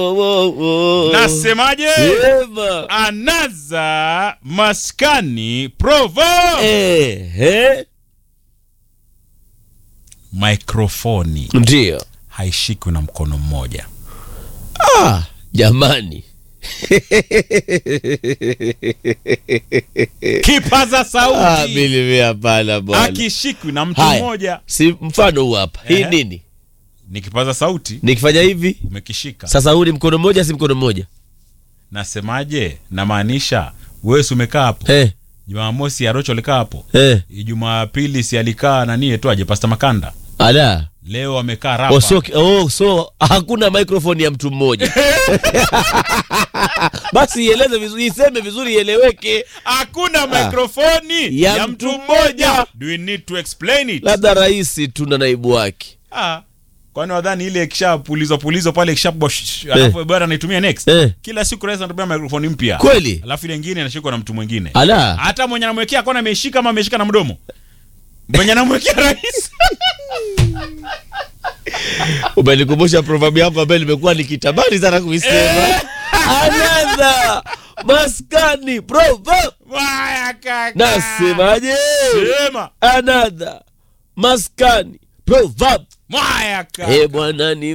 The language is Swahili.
Oh, oh, oh. Nasemaje? Sema. Anaza maskani provo Ehe. mikrofoni Ndio. haishikwi na mkono mmoja. Ah, jamani. Kipaza Ah, sauti mimi hapana bwana. akishikwi na mtu Haya. mmoja. Si mfano huu hapa. Hii Ehe. nini? Ni kipaza sauti Nikifanya hivi umekishika. sasa, huu ni mkono mmoja, si mkono mmoja? Nasemaje? Namaanisha wewe si umekaa hapo Eh, Jumamosi Arocho alikaa hapo, eh. Jumapili si alikaa nani tu aje Pasta Makanda, Ala. leo amekaa rapa. Oh, so, oh, so hakuna microphone ya mtu mmoja. Basi ieleze vizuri, iseme vizuri ieleweke. Hakuna mikrofoni ya ya, mtu mtu mmoja. mmoja. Do we need to explain it? Labda rais tu na naibu wake. Ah, kwani wadhani ile ikishapulizwa pulizwa pale ikishapwa alafu bwana anaitumia next Eh. kila siku rais anatumia mikrofoni mpya Kweli? alafu ile nyingine inashikwa na mtu mwingine Ala. hata mwenye anamwekea kona ameshika ama ameshika na mdomo mwenye anamwekea rais Umenikumbusha proverb yako ambayo nimekuwa nikitamani sana kuisema. Another maskani proverb. waya kaka Nasemaje? sema Another maskani proverb. mwaya kaka Eh bwana ni